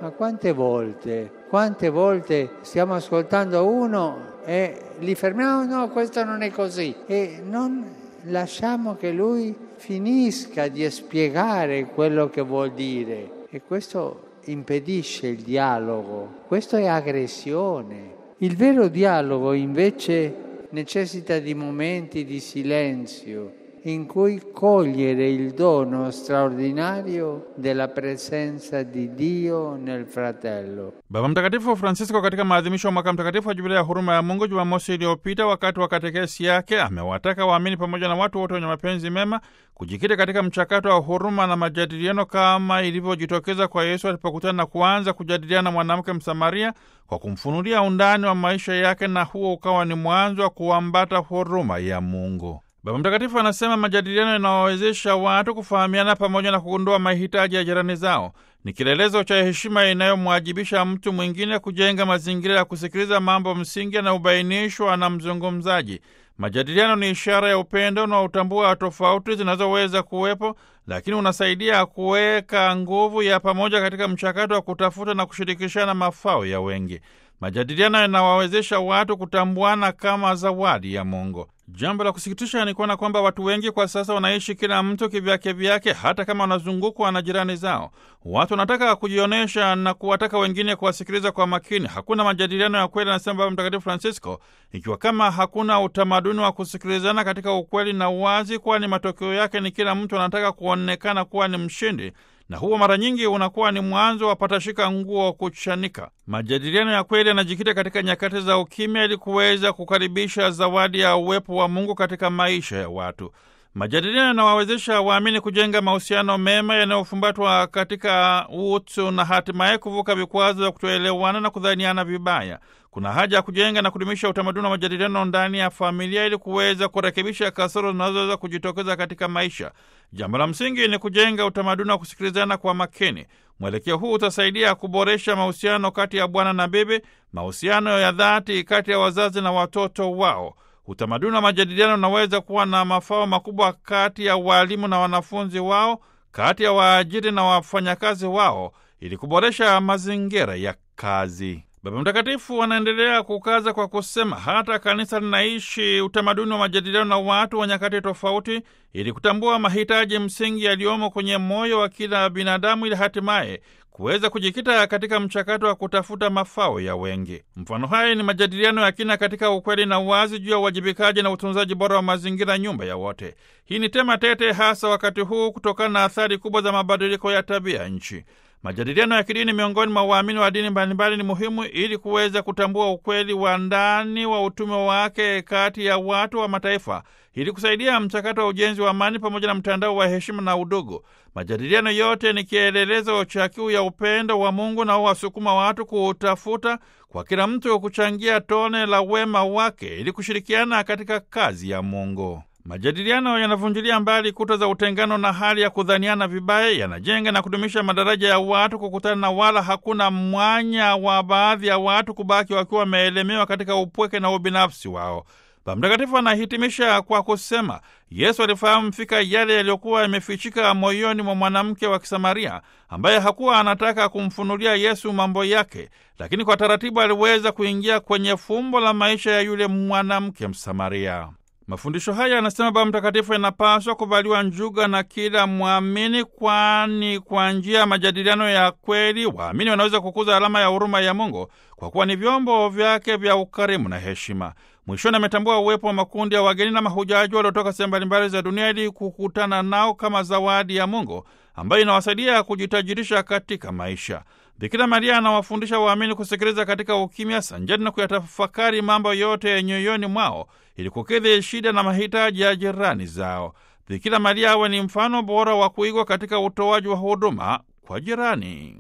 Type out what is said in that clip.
Ma quante volte, quante volte stiamo ascoltando uno e li fermiamo, no, questo non è così, e non lasciamo che lui finisca di spiegare quello che vuol dire. E questo impedisce il dialogo, questo è aggressione. Il vero dialogo invece necessita di momenti di silenzio in cui cogliere il dono straordinario della presenza di Dio nel fratello. Baba Mtakatifu Francisco katika maadhimisho ya mwaka mtakatifu wa jubilia ya huruma ya Mungu Jumamosi iliyopita wakati wa katekesi yake amewataka waamini pamoja na watu wote wenye mapenzi mema kujikita katika mchakato wa huruma na majadiliano kama ilivyojitokeza kwa Yesu alipokutana na kuanza kujadiliana na mwanamke Msamaria kwa kumfunulia undani wa maisha yake, na huo ukawa ni mwanzo wa kuambata huruma ya Mungu. Baba Mtakatifu anasema majadiliano yanawawezesha watu kufahamiana pamoja na kugundua mahitaji ya jirani zao. Ni kielelezo cha heshima inayomwajibisha mtu mwingine kujenga mazingira ya kusikiliza mambo msingi yanayobainishwa na mzungumzaji. Majadiliano ni ishara ya upendo unaotambua tofauti zinazoweza kuwepo, lakini unasaidia kuweka nguvu ya pamoja katika mchakato wa kutafuta na kushirikishana mafao ya wengi. Majadiliano yanawawezesha watu kutambuana kama zawadi ya Mungu. Jambo la kusikitisha ni kuona kwamba watu wengi kwa sasa wanaishi kila mtu kivyake vyake, hata kama wanazungukwa na jirani zao. Watu wanataka kujionyesha na kuwataka wengine kuwasikiliza kwa makini. Hakuna majadiliano ya kweli, anasema Baba Mtakatifu Francisco, ikiwa kama hakuna utamaduni wa kusikilizana katika ukweli na uwazi, kwani matokeo yake ni kila mtu anataka kuonekana kuwa ni mshindi na huo mara nyingi unakuwa ni mwanzo wa patashika nguo kuchanika. Majadiliano ya kweli yanajikita katika nyakati za ukimya, ili kuweza kukaribisha zawadi ya uwepo wa Mungu katika maisha ya watu. Majadiliano yanawawezesha waamini kujenga mahusiano mema yanayofumbatwa katika utu na hatimaye kuvuka vikwazo vya kutoelewana na kudhaniana vibaya. Kuna haja ya kujenga na kudumisha utamaduni wa majadiliano ndani ya familia ili kuweza kurekebisha kasoro zinazoweza kujitokeza katika maisha. Jambo la msingi ni kujenga utamaduni wa kusikilizana kwa makini. Mwelekeo huu utasaidia kuboresha mahusiano kati ya bwana na bibi, mahusiano ya dhati kati ya wazazi na watoto wao. Utamaduni wa majadiliano unaweza kuwa na mafao makubwa kati ya waalimu na wanafunzi wao, kati ya waajiri na wafanyakazi wao, ili kuboresha mazingira ya kazi. Baba Mtakatifu anaendelea kukaza kwa kusema hata kanisa linaishi utamaduni wa majadiliano na watu wa nyakati tofauti, ili kutambua mahitaji msingi yaliyomo kwenye moyo wa kila binadamu, ili hatimaye kuweza kujikita katika mchakato wa kutafuta mafao ya wengi. Mfano hai ni majadiliano ya kina katika ukweli na uwazi juu ya uwajibikaji na utunzaji bora wa mazingira, nyumba ya wote. Hii ni tema tete, hasa wakati huu kutokana na athari kubwa za mabadiliko ya tabia nchi. Majadiliano ya kidini miongoni mwa waamini wa dini mbalimbali ni muhimu ili kuweza kutambua ukweli wa ndani wa utume wake kati ya watu wa mataifa ili kusaidia mchakato wa ujenzi wa amani pamoja na mtandao wa heshima na udugu. Majadiliano yote ni kielelezo cha kiu ya upendo wa Mungu na wasukuma watu kuutafuta kwa kila mtu kuchangia tone la wema wake ili kushirikiana katika kazi ya Mungu. Majadiliano yanavunjilia mbali kuta za utengano na hali ya kudhaniana vibaya, yanajenga na kudumisha madaraja ya watu kukutana, na wala hakuna mwanya wa baadhi ya watu kubaki wakiwa wameelemewa katika upweke na ubinafsi wao. Baba Mtakatifu anahitimisha kwa kusema Yesu alifahamu fika yale yaliyokuwa yamefichika moyoni mwa mwanamke wa Kisamaria ambaye hakuwa anataka kumfunulia Yesu mambo yake, lakini kwa taratibu aliweza kuingia kwenye fumbo la maisha ya yule mwanamke Msamaria. Mafundisho haya, anasema Baba Mtakatifu, yanapaswa kuvaliwa njuga na kila mwamini, kwani kwa njia ya majadiliano ya kweli waamini wanaweza kukuza alama ya huruma ya Mungu kwa kuwa ni vyombo vyake vya ukarimu na heshima. Mwishoni ametambua uwepo wa makundi ya wageni na mahujaji waliotoka sehemu mbalimbali za dunia ili kukutana nao kama zawadi ya Mungu ambayo inawasaidia kujitajirisha katika maisha. Bikira Maria anawafundisha waamini kusikiliza katika ukimya sanjani na kuyatafakari mambo yote nyoyoni mwao ili kukidhi shida na mahitaji ya jirani zao. Bikira Maria awe ni mfano bora wa kuigwa katika utoaji wa huduma kwa jirani.